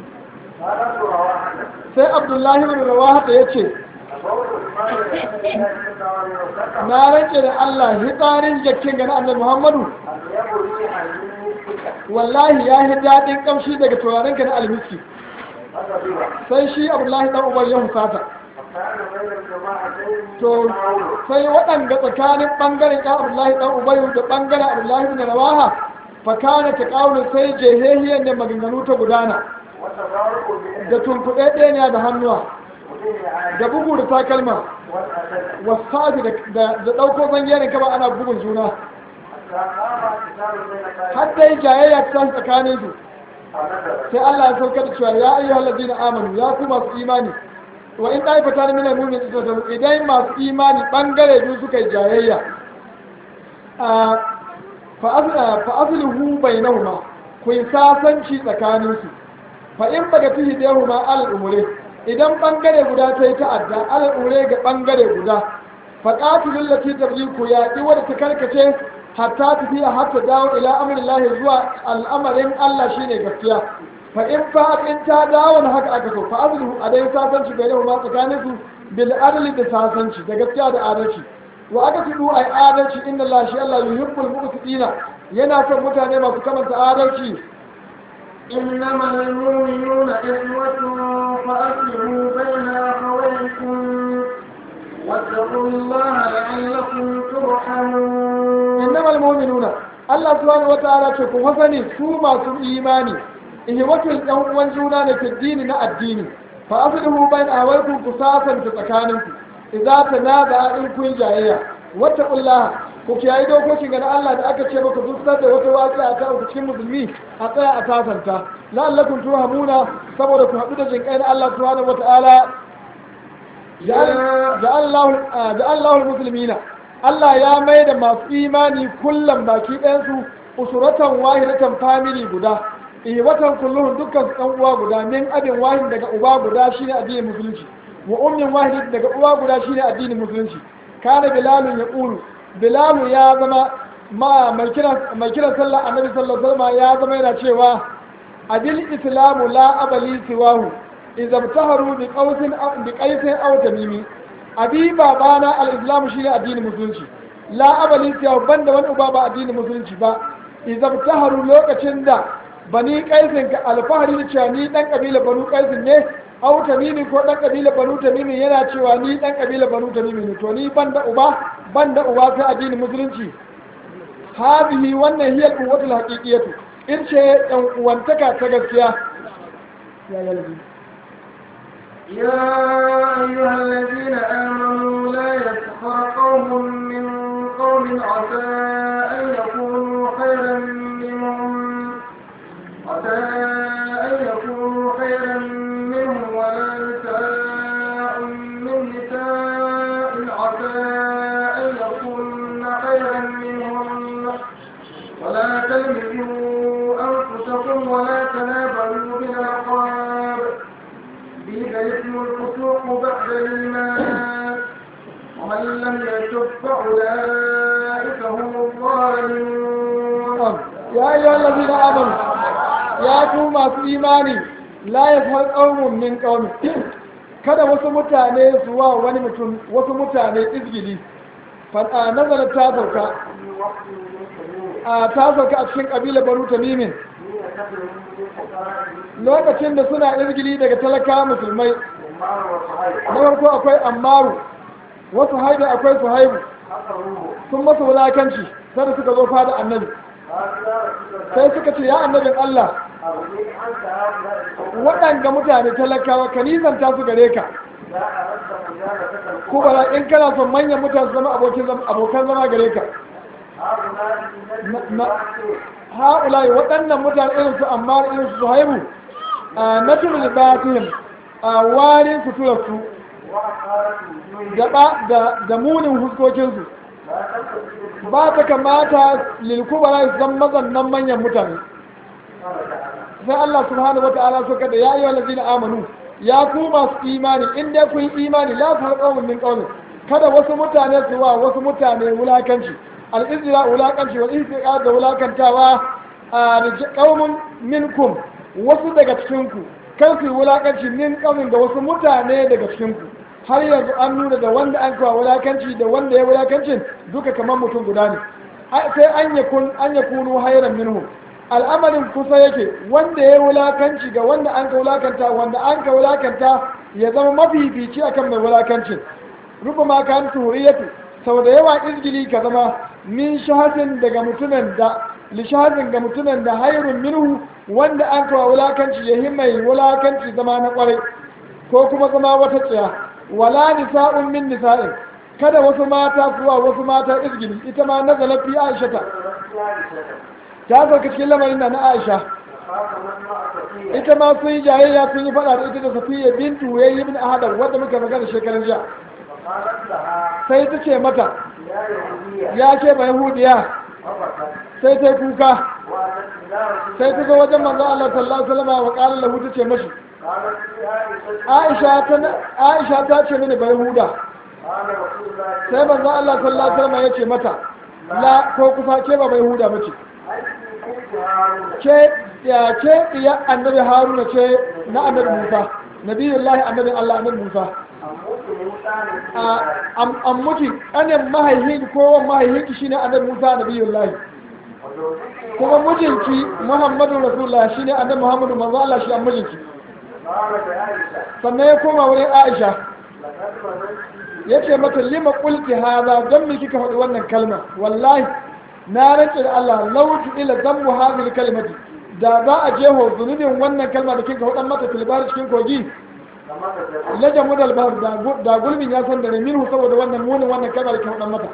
sai abdullahi bin rawaha ya ce na rage da allah hitsarin jakken gani annabi muhammadu wallahi ya yi daɗin ƙamshi daga turaren na almiski sai shi abdullahi dan ubayy ya husata to sai waɗanda tsakanin ɓangaren ya abdullahi ɗan ubayu da ɓangaren abdullahi bin rawaha fakana ta ƙaunin sai jehehiyar ne maganganu ta gudana da tunkuɗe ɗaya da hannuwa da bugu da takalma wasafi da ɗauko zangerin kaba ana bugun juna har dai jayayya ta tsakanin su sai Allah ya sauka da cewa ya ayyuhal ladina amanu ya ku masu imani wa in ɗaifata na minar mumin da idan masu imani ɓangare biyu suka yi jayayya fa'azuluhu bai nauma ku yi sasanci tsakaninsu fa in baga fi hidehu ma alal umure idan ɓangare guda ta yi ta'adda alal umure ga ɓangare guda fa ƙatilun lati tabli ku yaƙi wadda ta karkace hatta tafiya hatta dawo ila amrillahi zuwa al'amarin Allah shine gaskiya fa in fa in ta dawo na haka aka so fa azlu a dai sasanci bai da ma tsakanin su bil adli da sasanci da gaskiya da adalci wa aka tudu ai adalci inna Allah shi Allah yuhibbul muqsitina yana son mutane masu kamanta adalci إنما المؤمنون إخوة فأصلحوا بين أخويكم واتقوا الله لعلكم ترحمون إنما المؤمنون Allah subhanahu wa ta'ala ce ku sani su masu imani ihwatul ɗan uwan juna ne fi dini na addini fa aslihu bain awaikum ku sasanta tsakaninku idza tanaza in kun jayayya wattaqullaha ku kiyaye dokokin ga na Allah da aka ce maka duk da wata waƙi a ta cikin musulmi a tsaya a sasanta la'allakum turhamuna saboda ku haɗu da jinƙai na Allah subhanahu wa ta'ala ja'allahu muslimina Allah ya mai da masu imani kullum baki ɗayansu usuratan wahidatan family guda eh watan kulluhun dukkan su ɗan uwa guda min abin wahid daga uba guda shine addinin musulunci wa ummin wahid daga uwa guda shine addinin musulunci kana bilalun ya qulu bilalu ya zama ma mai kiran mai kiran sallah annabi sallallahu alaihi wasallam ya zama yana cewa adil islamu la abali siwahu idza taharu bi qawsin aw bi qaisin aw tamimi abi babana al-islam shine addinin musulunci la abali siya banda wani uba ba addinin musulunci ba idan taharu lokacin da bani kaisin ka alfahari da cewa ni dan kabila banu kaisin ne au tamimi ko dan kabila banu tamimi yana cewa ni dan kabila banu tamimi ne to ni banda uba banda uba sai addinin musulunci hadihi wannan hiya quwwatul haqiqiyatu in ce dan uwantaka ta gaskiya ya yalbi يا أيها الذين آمنوا لا يسخر قوم من قوم عسى أن يكونوا خيرا منهم عسى أن يكونوا خيرا منهم ولا نساء من نساء عسى أن يكون خيرا منهم ولا تلمزوا أنفسكم ولا تنابلوا بالألقاب بئس اسم الفسوق بعد الإيمان ومن لم يتب فأولئك هم الظالمون يا أيها الذين آمنوا يا كوما في إيماني لا يفعل قوم من قوم kada wasu mutane su wa wani mutum wasu mutane izgili fada nazarin ta sauka a ta sauka a cikin ƙabilar banu tamimin lokacin da suna izgili daga talaka musulmai na farko akwai ammaru wasu haibu akwai su haibu sun masa wulakanci sai suka zo fada annabi sai suka ce ya annabin Allah waɗanda mutane talakawa ka nisanta su gare ka ko bara in kana son manyan mutane su zama abokan zama gare ka ha'ulai waɗannan mutane irin su amma irin su haibu a natul libatihim a warin suturarsu da munin huskokinsu ba ta kamata lilkubara su zan mazannan manyan mutane sai Allah subhanahu wa ta'ala so kada ya yi wa amanu ya ku masu imani in dai kun imani la ta qaumin min qaumin kada wasu mutane su wa wasu mutane wulakanci al-izra wulakanci wa istiqa da wulakantawa a qaumun minkum wasu daga cikin ku kan su wulakanci min qaumin da wasu mutane daga cikin ku har yanzu an nuna da wanda an kawo wulakanci da wanda ya wulakancin duka kamar mutum guda ne sai an yakun an yakunu hayran minhum al'amarin kusa yake wanda ya wulakanci ga wanda an ka wulakanta wanda an ka wulakanta ya zama mafifici akan mai wulakancin ruba ma kan turiyatu sau da yawa izgili ka zama min shahadin daga mutumin da lishahadin ga mutumin da hairun minhu wanda an kawo wulakanci ya yi mai wulakanci zama na kwarai ko kuma zama wata tsaya wala nisa'un min nisa'in kada wasu mata kuwa wasu mata izgili ita ma nazala fi aisha ta ta sauka cikin lamarin da na aisha ita ma sun yi jayayya sun yi fada da ita da safiya bintu ya yi bin ahadar wadda muka magana shekaran jiya sai ta ce mata ya ce ba yahudiya sai ta kuka sai ta zo wajen manzo Allah sallallahu alaihi wasallam wa qala lahu ta ce mashi Aisha ta Aisha ta ce mini ba yahuda sai manzo Allah sallallahu alaihi wasallam ya ce mata la ko kusa ke ba bai huda bace ce ya ce ya annabi haruna ce na annabi musa nabiyullahi annabi allah annabi musa an mutu anin mahaihin ko mahaihin shi ne annabi musa nabiyullahi وزوجك kuma mijinki muhammadu rasulullah shine annabi muhammadu manzo Allah shi an mijinki قال بعائشة sannan ya koma wurin aisha لقد ظننت ya ce mata lima kulki haza don me kika faɗi wannan kalma wallahi na rantse da Allah lautu ila zammu hadhihi kalimati da za a jeho zunubin wannan kalma da kika faɗan mata tilbar cikin kogi لما تزوجت la jamu dal bahr da gu- da gulbin ya san da ne minhu saboda wannan munin wannan kalma da kika faɗan mata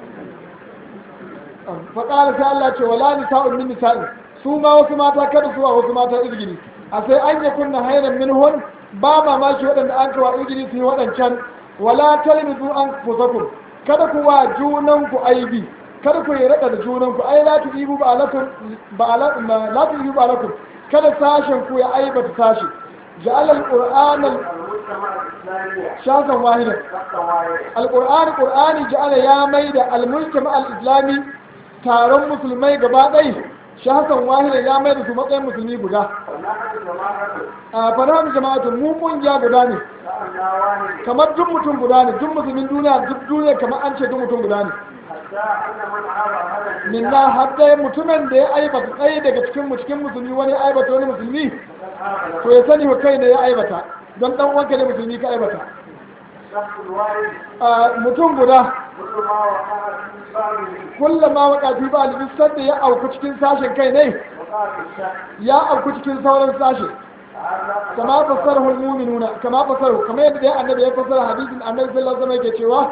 fa qala sai Allah ce wala nisa'un min nisa'in su ma wasu mata kada su wa wasu mata izgini a sai an yakunna hayran minhun ba mamaki waɗanda an kawa izgini su yi waɗancan wala talmizu an fusakum kada ku wa junan ku aibi kada ku yi rada da junan ku ai la tu'ibu ba alakum ba ala ma- la tu'ibu ba alakum kada sashen ku ya aibata sashi ja'al al-qur'ana المجتمع الإسلامي shasan wahidan شخصا واحدا al-qur'ani qur'ani ja'ala ya maida al-mujtama al-islami taron musulmai gaba ɗaya shasan wahidan ya maida su matsayin musulmi guda ونحن جماعة a fara jama'atu mu kungiya guda ne شأننا واحد kamar duk mutum guda ne duk musulmin duniya duk duniya kamar an ce duk mutum guda ne حتى أن من عاب هذا minna har dai mutumin da ya aibata tsaye daga cikin mu cikin musulmi wani ya aibata wani musulmi فقد عاب to ya sani wa kai ne ya aibata don dan uwanka ne musulmi ka aibata الشخص الواحد a mutum guda كل ما وقع في بعضه kullama waqati ba da duk da ya auku cikin sashen kai ne وقع في الشك ya auku cikin sauran sashe هذا kama fasarahu almu'minuna kama fasarahu kama yadda dai annabi ya fasara hadisin annabi sallallahu alaihi wasallam yake cewa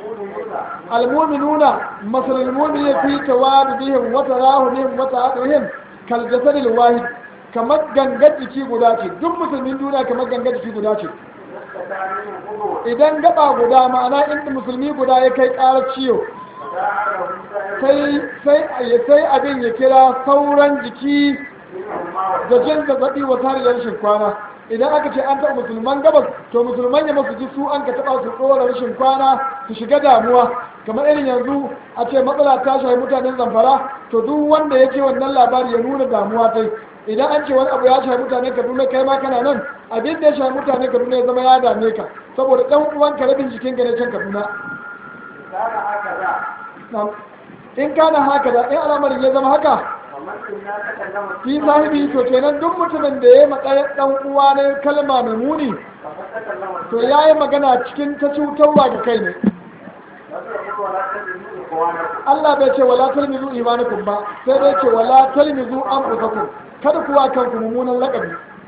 المؤمنون مثل المؤمن في توابهم وتراههم وتعاطفهم كالجسد الواحد kamar gangar jiki guda ce duk musulmin duniya kamar gangar jiki guda ce تعليم الخضوع idan gaba guda ma'ana inda musulmi guda ya kai ƙarar ciwo فداعه سائر sai sai sai abin ya kira sauran jiki منهما da jin zazzabi wa tare da rashin kwana idan aka ce an taɓa musulman gabas to musulman ya masu ji su an ka taɓa su tsora rashin kwana su shiga damuwa kamar irin yanzu a ce matsala ta shafi mutanen zamfara to duk wanda ya ce wannan labari ya nuna damuwa ta idan an ce wani abu ya shafi mutanen kaduna kai ma kana nan abin da ya shafi mutanen kaduna ya zama ya dame ka saboda ɗan uwanka rabin jikinka ne can kaduna كان هكذا Na'am. in kana haka da in al'amarin ya zama haka ومن كنا تكلم fi sahibi to kenan duk mutumin da ya matsayin dan uwa ne kalma mai muni فقد تكلم to ya yi magana cikin ta cutarwa ga kai ne وتقول ولا تجدوا إخوانكم Allah bai ce wala talmizu imanakum ba sai dai ce wala talmizu anfusakum kada kuwa kanku mummunan lakabi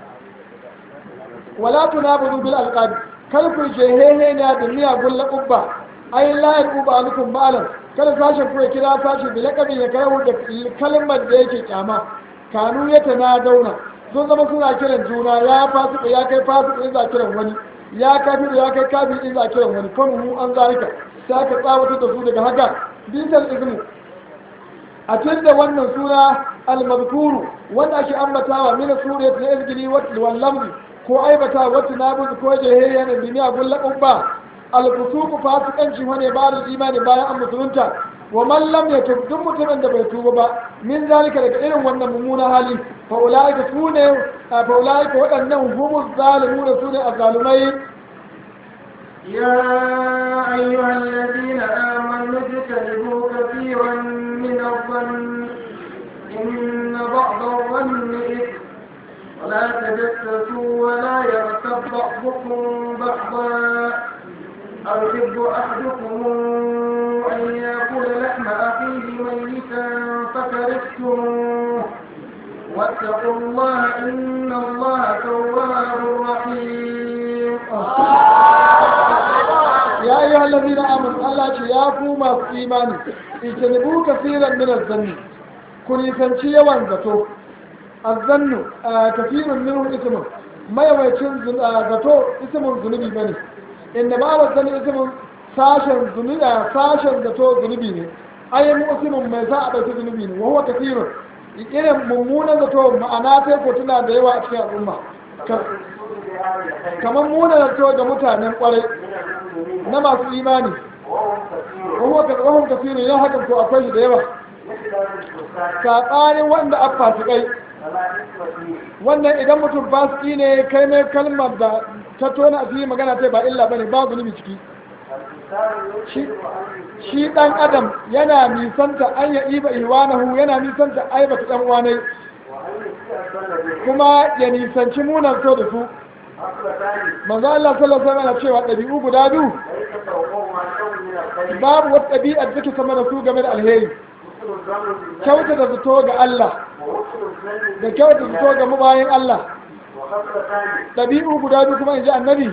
wala tunabudu bil alqab kada ku jehehe ne da miyagun laqabba ai la yaquba alukum ba'alan kada sashen ku ya kira sashe bi laqabin ya karahu da kalmar da yake kyama kanu ya dauna sun zama suna kiran juna ya fasiku ya kai fasiku in za kiran wani ya kafiru ya kai kafir in za kiran wani kuma mu an zalika sai aka tsawatar da su daga haka bisal izmu a da wannan suna al-mazkuru wanda ake ambatawa min suriyat na izgili wal lamzi ko aibata wata nabuz ko jahiliya na duniya gulla ubba al-fusuq fasikanci wane ba da imani bayan an musulunta wa man lam yatub duk mutumin da bai tuba ba min zalika daga irin wannan mummuna hali fa ulaika sune fa ulaika waɗannan humuz zalimuna sune azzalumai يا أيها الذين آمنوا اجتنبوا كثيرا من الظن إن بعض الظن إثم ولا تجسسوا ولا يغتب بعضكم بعضا أيحب أحدكم أن يأكل لحم أخيه ميتا فكرهتموه واتقوا الله إن الله تواب رحيم ya yi hallabi na amin Allah ce ya ku masu imani ijtanibu kafiran min az-zanni ku nisanci yawan zato az-zannu kafirun minhu ismun mayawancin zun- ah, zato ismun zunubi bane inda ba wa zanni ismun sashen zunubi ah, sashen zato zunubi ne ayi muslimun mai sa a ɗauki zunubi ne wa huwa kafirun irin mummunan zato ma'ana sai ko tana da yawa a cikin al'umma Ka- بهذا الخير kamar munan zato ga mutanen kwarai من المؤمنين na masu imani وهم كثير وهو وهم كثير ya hakan to akwai shi da yawa مثل الفساد saɓanin wanda an fasikai فلا إثم فيه wannan idan mutum fasiki ne kai mai kalmar da ta tona asiri magana ta ba illa bane ba zunubi ciki shi shi dan adam yana nisanta an ya iba ihwanahu yana nisanta aibata dan uwanai kuma ya nisanci munan so da su manzo Allah sallallahu alaihi wasallam cewa ɗabi'u guda biyu babu wata ɗabi'a da take sama da su game da alheri kyauta da zato ga Allah da kyauta da zato ga mabayin Allah ɗabi'u guda biyu kuma in ji annabi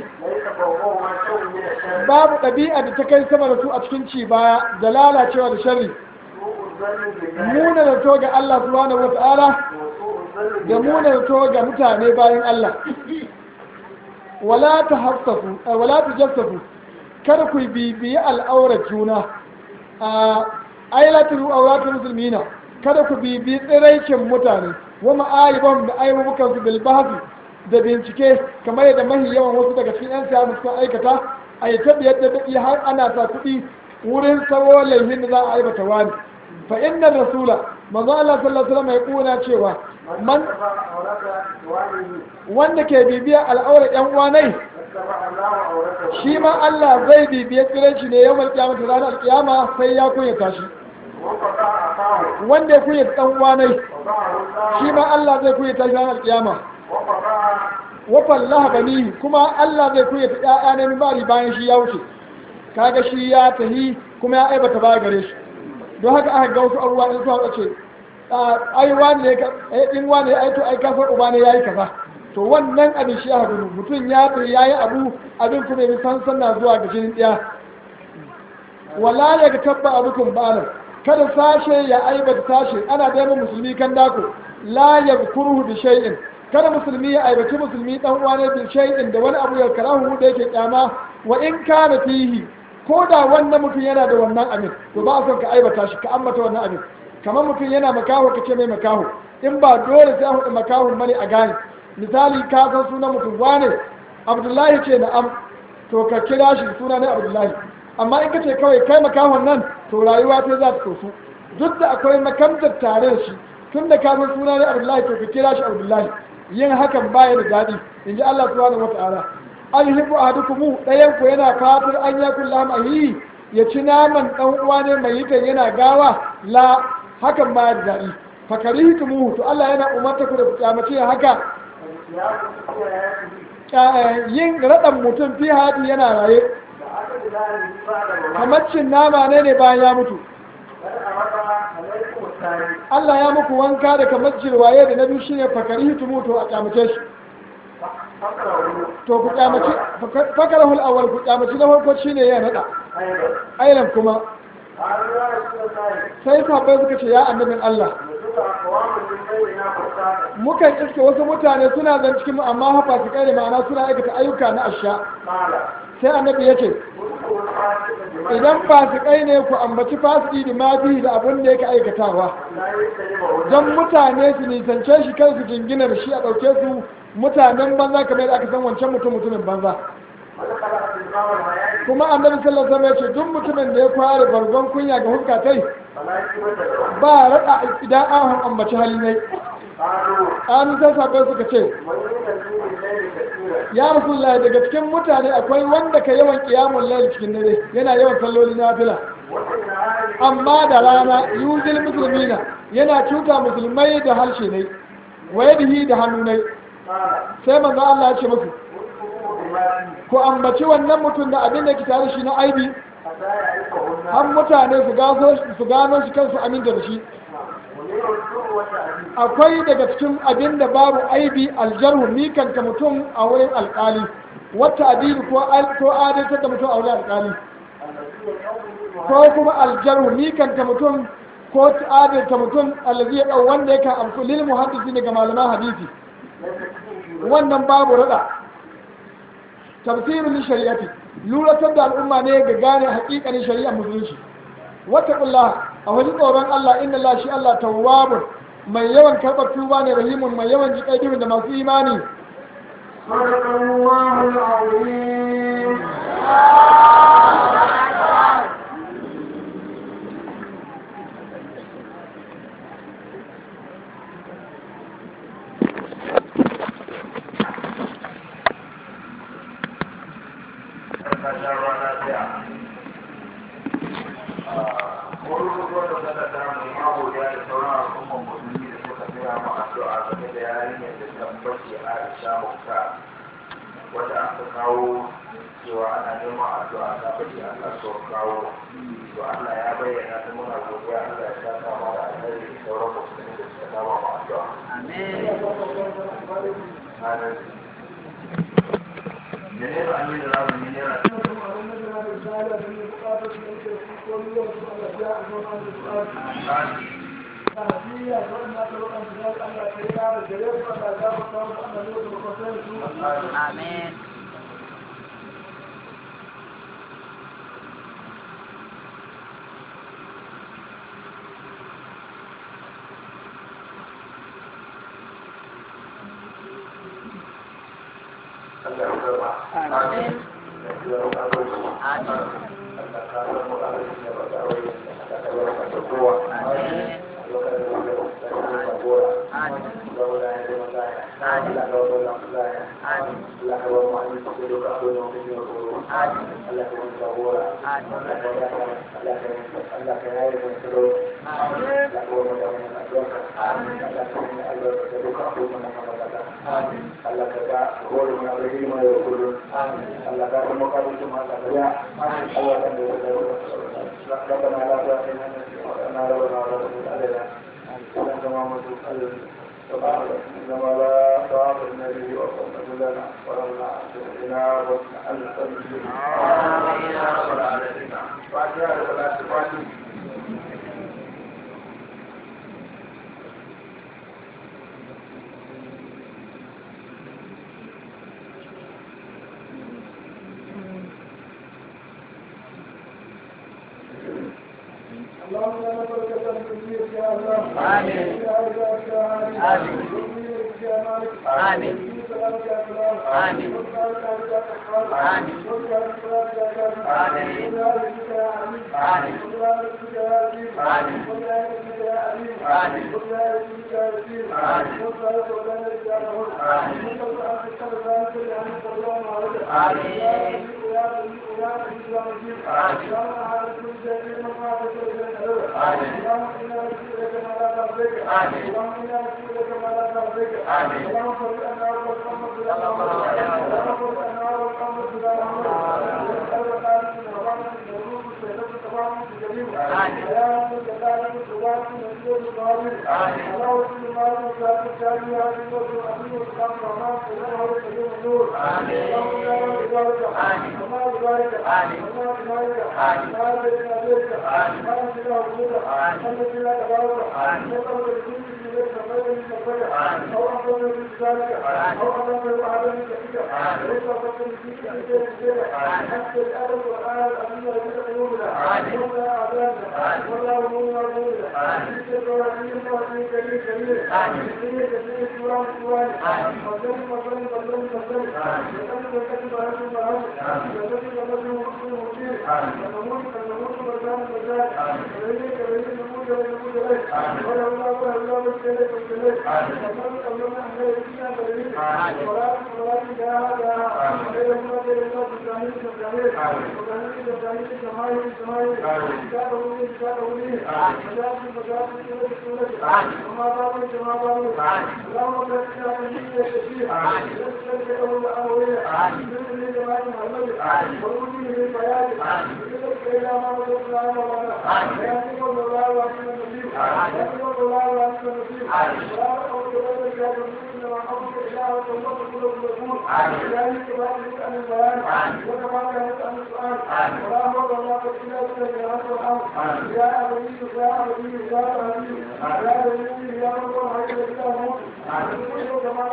babu ɗabi'a da ta kai sama da su a cikin ci baya da lalacewa da sharri muna da to ga Allah subhanahu wa ta'ala da muna da to ga mutane bayan Allah wala ta hafsafu wala ta jassafu kada ku bibiyi al'aurar juna a ailatu auratul muslimina kada ku bibiyi tsiraicin mutane wa ma'ayiban da aibubukan su bil bahthi da bincike kamar yadda mahi yawan wasu daga cikin 'yan siyasa suka aikata a yi tabi yadda daɗi har ana sa kuɗi wurin sawo laifin da za a aibata wani fa inna rasula manzo Allah sallallahu alaihi wasallam ya kuna cewa man wanda ke bibiya al'aura ƴan uwanai shi ma Allah zai bibiya tsiran shi ne yawmal qiyamah ranar alƙiyama sai ya kunyata shi wanda ya kunyata ɗan uwanai shi ma Allah zai kunyata shi ranar alƙiyama wafan lahabani kuma Allah zai kuya ta ƴaƴa na mimari bayan shi ya wuce kaga shi ya tahi kuma ya aibata baya gare shi don haka aka ga wasu abubuwa in suka ce ai wani ne in wani ya aito ai kasar uba ne yayi kaza to wannan abin shi aka gudu mutum ya tahi yayi abu abin kuma ya san sanna zuwa ga jinin ɗaya wala ya ga tabba abukum balan kada sashe ya aibata sashe ana da musulmi kan dako la yadhkuruhu bi shay'in kada musulmi ya aibaci musulmi dan uwa ne bil shay'in da wani abu ya karahu da yake kyama wa in kana fihi ko da wannan mutum yana da wannan abin to ba a son ka aibata shi ka ambata wannan abin kamar mutum yana makaho ka ce mai makaho in ba dole sai a hudu makahon bane a gane misali ka san sunan mutum wane abdullahi ce na'am to ka kira shi suna ne abdullahi amma in ka ce kawai kai makahon nan to rayuwa ta za ta tosu duk da akwai makamtar tare da shi tun da ka san suna ne abdullahi to ka kira shi abdullahi yin hakan baya da daɗi in ji Allah subhanahu wa ta'ala an hibu ahadukum ɗayan ku yana fatar an ya kullu mahi ya ci naman dan uwa ne mai yitan yana gawa la hakan baya da daɗi fakarihtumu to Allah yana umarta ku da kyamace haka yin raɗan mutum fi hadi yana raye kamar cin nama ne ne bayan ya mutu Allah ya muku wanka da kamar jirwaye da na biyu shine fakari tumu to a kyamace shi to ku kyamace fakarahul awwal ku kyamace na farko shine ya nada ailan kuma sai sahabbai suka ce ya annabin Allah mukan iske wasu mutane suna zan cikin amma hafa su kai da ma'ana suna aikata ayyuka na asha sai annabi ya ce idan fasikai ne ku ambaci fasiki da mafi da abin da yake aikatawa don mutane su nisance shi kan su jingina da shi a ɗauke su mutanen banza kamar da aka san wancan mutum mutumin banza kuma annabi sallallahu alaihi wasallam ya ce duk mutumin da ya fara bargon kunya ga huskatai ba rada idan an ambaci hali ne an sai sabai suka ce ya rasulullahi daga cikin mutane akwai wanda ka yawan kiyamun lail cikin dare yana yawan salloli na fila amma da rana yuzil musulmina yana cuta musulmai da harshe ne wayadihi da hannu ne sai manzo Allah ya ce musu ku ambaci wannan mutum da abin da ke tare shi na aibi har mutane su gano shi kansu aminta da shi akwai daga cikin abin da babu aibi aljarhu mikanta mutum a wurin alkali wata adili ko adaltar da mutum a wurin alkali ko kuma aljarhu mikanta mutum ko adalta mutum allazi ya ɗau wanda yake amsu lil muhaddisi ne ga malaman hadisi wannan babu rada tafsirin shari'ati luratar da al'umma ne ga gane hakikanin shari'ar musulunci wata kulla a wani tsoron Allah inna la shi Allah tawwabun mai yawan karɓar tuba ne rahimun mai yawan jiƙai da masu imani صدق الله العظيم Thank you. addu'a game da yarinyar da tabbaci Aisha Muktar wanda aka kawo cewa ana neman addu'a ta bace Allah so kawo to Allah ya bayyana ta muna godiya Allah ya saka mu da alheri da sauran musulmi da suka kama mu addu'a amin menene ba ni da zamu yi ne Amin. Allah ya karba Amin. ya karba Amin. Allah ka san mu da shi ne ba da wai Allah ka yarda da kowa Amin. Allah ka yarda da kowa Amin. Allah ya yarda da kowa Allah ka yarda da kowa Amin. Allah ka ba mu amin da duka abin da muke yi ko Amin. Allah ka yarda da kowa Amin. Allah ka yarda Allah ka yarda Allah ka yarda da kowa Amin. Allah ka yarda da kowa Amin Allah ka yarda da duka abin da muke yi Amin Allah ka ga kowa mu na rahima ya kullu Amin Allah ka kuma ka mutum Allah ka ya Amin Allah ka yarda da kowa ربنا لا تؤاخذنا إن ربنا ولا تؤاخذنا علينا ولا تمامة القلب إنما لا تؤاخذنا به وصلنا لنا ولنا بنا وصلنا أنت المسلمين آمين يا رب العالمين فاتحة ولا تفاتح اللهم لا نبارك لك في يا الله آمين. يا عباد يا عالم آمين. يا مالك آمين. آمين. آمين.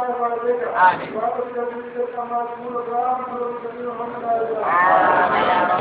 آمين.